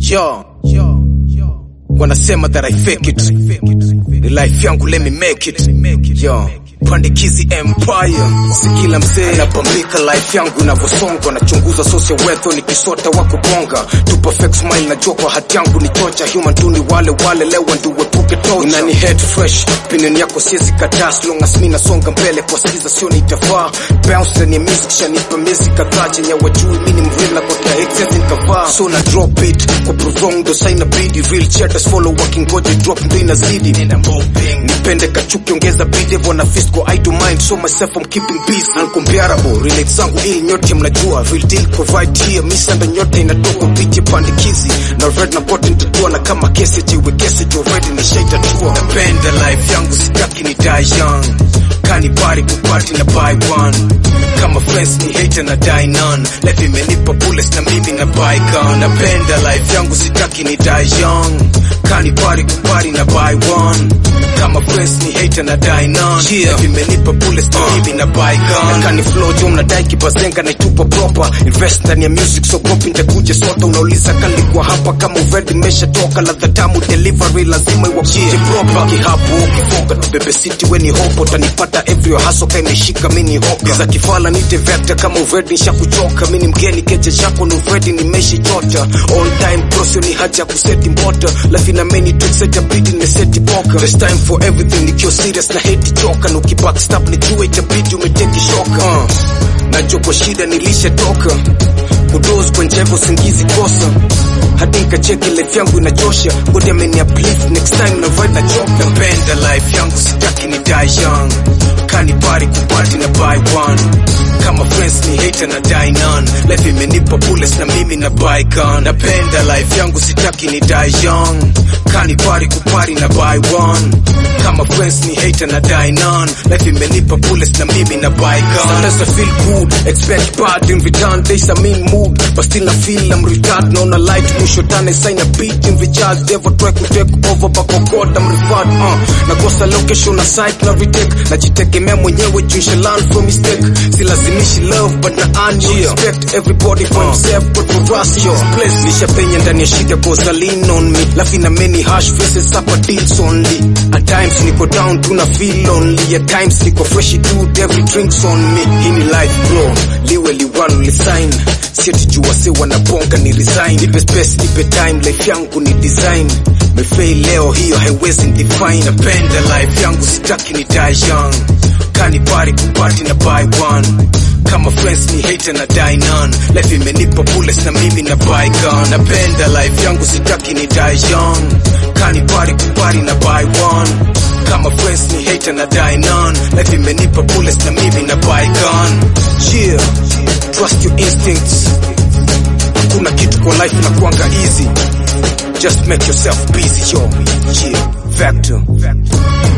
Yo, wanasema that I fake it, ni life yangu let me make it. Yo, Pandikizi Empire, si kila mzee anapambika life yangu inavyosonga, nachunguza social wealth nikisota wa kubonga tu perfect smile, najua kwa hati yangu ni tocha human tu ni wale wale, lewa ndio wepuke tocha, inani head fresh opinion yako siwezi kataa, as long as mimi nasonga mbele kwa sikiza sio nitafaa bounce ni music shanipa miezi kadhaa chenye wajui mimi ni mreal na kwa excess nikavaa so na drop it kwa prolong ndo sign bidi real cheddars follow working god drop ndo inazidi nipende kachuki ongeza bidi wana fist kwa I do mind so myself I'm keeping peace uncomparable relate zangu ili nyote mnajua real deal kwa right here misa ndo nyote inatoka piche pandikizi na red na bottom tutua na kama kesi jiwe kesi jo ready ni shaita tua napenda life yangu sitaki ni die young kani party kupati na buy one kama friends ni hater na die none life imenipa bullets na mimi na buy gun napenda life yangu sitaki ni die young kani party kupati na buy one kama friends ni hater na die none yeah. life imenipa bullets na mimi na buy gun na kani flow jo mnadai kibazenga na itupa proper invest ndani ya music so gopi nitakuja sota unauliza kalikuwa hapa kama already imeshatoka ladha tamu delivery lazima iwakuje yeah. proper kihapo ukifoka tubebe city weni hopo tanipata every hustle kama imeshika mini hoka za kifala nite vector kama already nishakuchoka mimi mgeni keje chako ni already nimeshachota on time prosio ni haja kuseti mbota life ina many tricks set bidi nimeseti poka this time for everything nikiwa serious na hate choka na ukibackstab nijue itabidi umeteki shoka uh. najua kwa shida nilishatoka kudoz kwa njevo singizi kosa hadi nikacheki life yangu inachosha god ameni uplift next time na vibe na choka napenda life yangu sitaki ni die young kani party kupati na buy one kama friends ni hater na die none life imenipa bullets na mimi na buy gun napenda life yangu sitaki ni die young kani party kupati na buy one kama friends ni hater na die none life imenipa bullets na mimi na buy gun sometimes I feel good expect bad in return days I'm in mood but still I feel I'm retarded naona light mwisho tane sign a beat in recharge devil try to take over but oh god I'm referred uh, nakosa location na site na retake najitegemea mwenyewe juu nisha learn from mistake silazimishi love but na earn you respect everybody for himself but for us yo place nishapenya ndani ya shida cause I lean on me life ina many harsh faces up deals only at times niko down tuna feel lonely at times niko fresh dude every drinks on me hii ni life bro liwe liwalo lisign sieti jua se wanabonga ni resign nipe space nipe time life yangu ni design mefail leo hiyo haiwezi define napenda life yangu sitaki ni die young kani party kupati na buy one kama friends ni hater na die none life imenipa bullets na mimi na buy gun napenda life yangu sitaki ni die young kani party kupati na buy one kama friends ni hater na die none life imenipa bullets na mimi na buy gun yeah trust your instincts hakuna kitu kwa life na kuanga easy just make yourself busy yo yeah factor